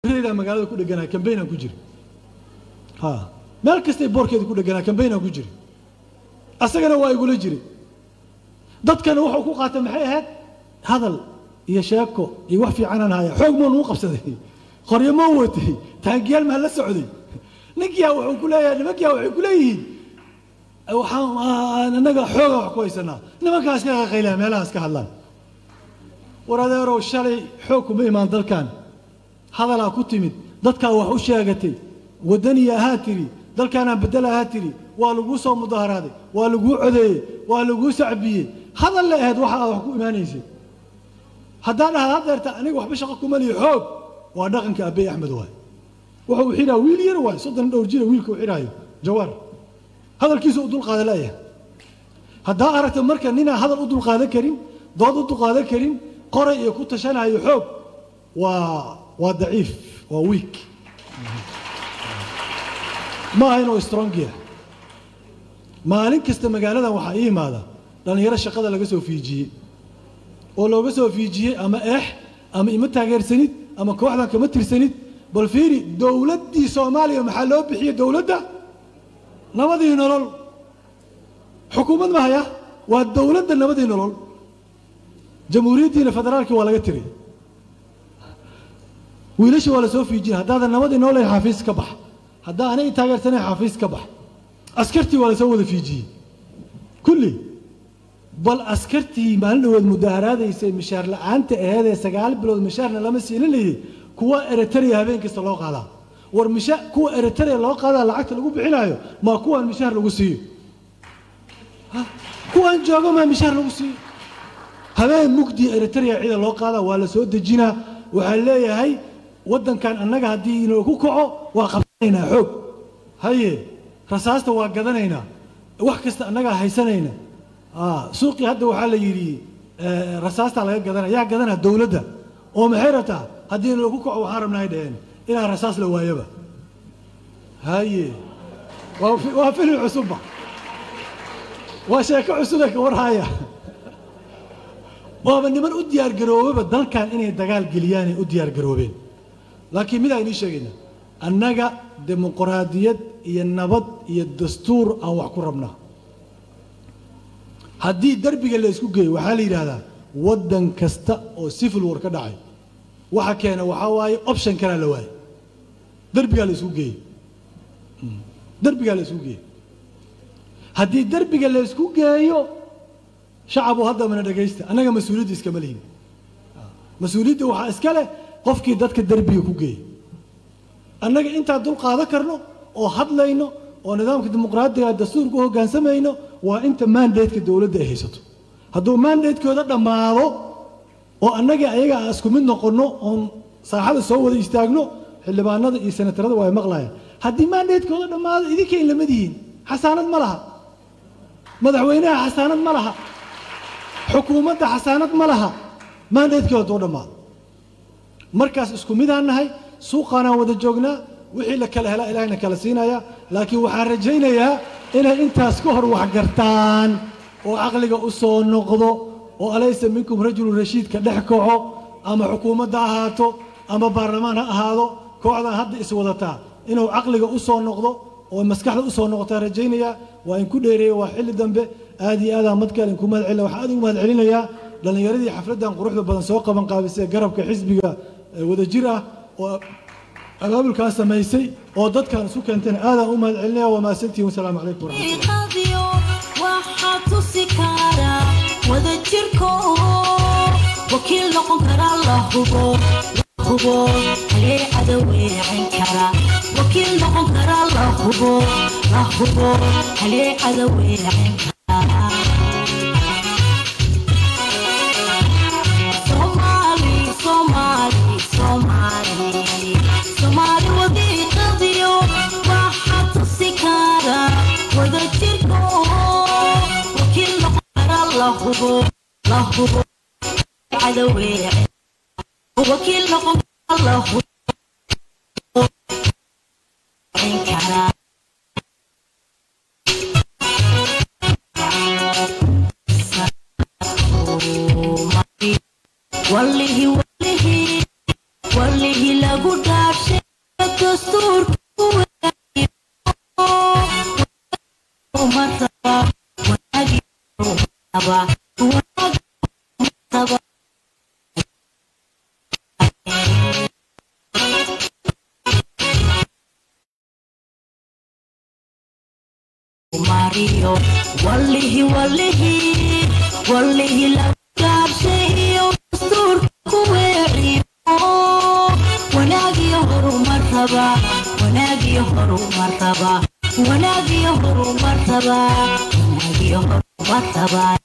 daa magaalada ku dheganaa kambaynaan ku jiri ha meel kastay boorkeeda ku dheganaa kambaynaan ku jiri asagana waa igula jiri dadkana wuxuu ku qaatay maxay ahayd hadal iyo sheeko iyo wax fiicanaan haya xoog moo nagu qabsaday qoryo moo watay taangiyaal maa la socday ninkiyaa wuxuu ku leeyahay nimankiyaa waxay ku leeyihiin waxaan annaga xooga wax ku haysanaa nimankaas ka qaqaylaa meelahaas ka hadlaan war adeerow shalay xoog kuma imaan dalkan hadalaa ku timid dadkaa wax u sheegatay waddaniya ahaa tiri dalkaanaan bedel ahaa tiri waa laguu soo mudaharaaday waa laguu codeeyey waa laguu sacbiyey hadal la ahayd waxa aad wax ku imaanaysay haddaan dhahaa haddeerta aniga waxba shaqo kuma lihi xoog waa dhaqanka abbey axmed waay wuxuu xidhaa wiil yar waay soddon dhowr jira wiilka u xidhaayo jawaar hadalkiisa u dulqaadan laaya haddaa aragta marka ninaan hadal u dulqaadan karin dood u dulqaadan karin qoray iyo ku tashanayo xoog waa waa daciif waa weak ma aha inuu strong yahay maalin kasta magaaladan waxaa ii imaada dhallinyaro shaqada laga soo fiijiyey oo looga soo fiijiyey ama eex ama ima taageersanid ama kooxdan kama tirsanid bal fiiri dowladdii soomaaliya maxaa loo bixiyey dowladda nabadii nolol xukuumad ma haya waa dowladda nabadii nolol jamhuuriyaddiina federaalkii waa laga tiray wiilasha waa la soo fiijiyey haddaadan nabadii nolol xaafiis ka bax haddaa anay taageersanayn xaafiis ka bax askartii waa lasoo wada fiijiyey kulli bal askartii maalin dhawood mudaharaadaysay mishaar la-aanta aheedee sagaal bilood mishaarna lama siinin layidhi kuwa eritrea habeen kasta loo qaadaa war misha kuwa eritrea loo qaadaa lacagta lagu bixinaayo maa kuwaan mishaar lagu siiyo kuwaan joogo maa mishaar lagu siiyo habeen mugdi eritrea cida loo qaadaa waa la soo dejinaa waxaa leeyahay waddankan annaga haddii inoo ku kaco waa qabsanaynaa xoog haye rasaasta waa gadanaynaa wax kasta annagaa haysanayna suuqii hadda waxaa la yidhi rasaastaa laga gadanaya yaa gadanaa dowladda oo maxay rabtaa haddii inoo ku kaco waxaan rabnaa ay dhaheen inaan rasaas la waayaba haye waa filim cusubba waa sheeko cusube ka warhaya waaba niman u diyaargaroobaba dalkan inay dagaal geliyaanay u diyaargaroobeen laakiin midaa inii sheegayna annaga dimuqraadiyad iyo nabad iyo dastuur aan wax ku rabnaa haddii derbiga la isku geeyo waxaa la yidhaahdaa waddan kasta oo civil war ka dhacay waxa keena waxaa waaye option kalaa la waaye derbigaa la isku geeyey derbigaa la isku geeyey haddii derbiga la isku geeyo shacabu hadda mana dhegaysta annaga mas-uuliyadda iskama lihin mas-uuliyadda waxaa iska leh qofkii dadka derbiga ku geeyey annaga intaan dul qaadan karno oo hadlayno oo nidaamka dimuqraadiga dastuurka u hoggaansamayno waa inta mandatka dowladda ay haysato hadduu mandatekooda dhammaado oo annagii ayaga aan isku mid noqonno oon saaxada soo wada istaagno xildhibaanada iyo senatarada waa ay maqlayaan haddii mandatekooda dhammaado idinka in lamid yihiin xasaanad ma laha madaxweynaha xasaanad ma laha xukuumadda xasaanad ma laha mandatekooda hadduu dhammaado markaas isku midaan nahay suuqaanaan wada joognaa wixii la kala helaa ilahayna kala siinaya laakiin waxaan rajaynayaa inay intaas ka hor wax gartaan oo caqliga u soo noqdo oo alaysa minkum rajulun rashiidka dhex kaco ama xukuumadda ahaato ama baarlamaan ha ahaado kooxdan hadda iswadataa inuu caqliga u soo noqdo oo maskaxda u soo noqotaan rajaynayaa waa in ku dheereeya waa xilli dambe aad iyo aadaan madkale inku mahad celina waxaan aad ugu mahad celinayaa dhallinyaradii xafladdan quruxda badan soo qaban qaabisay garabka xisbiga wadajir ah oo abaabulkaa samaysay oo dadkan isu keentayna aadaan u mahad celinaya waa mahadsantihin wasalaamu calaykum waraxmatullah waxaa tusi kara wada jirko wakiil noqon kara la hubo la hubo halee cadaweecin kara wakiil noqon kara la hubo la hubo halee cadaweecin kara Somali, Somali, Somali, Somali wadiiqadiyo waxaa tusi kara wada jirko wakiil noqon kara la hubo la hubo cadaweece wakiil noqon kara la hubo kara walihi walihi walihi lagu dhaaf dastuurka ku weeciyo martaba wanaagi martaba wanaagi martaba mariyo walihi walihi walihi la gaabshayo dastuurka ku weeciyo wanaagiyo horumartaba wanaagiyo horumartaba wanaagiyo horumartaba wanaagiyo horumartaba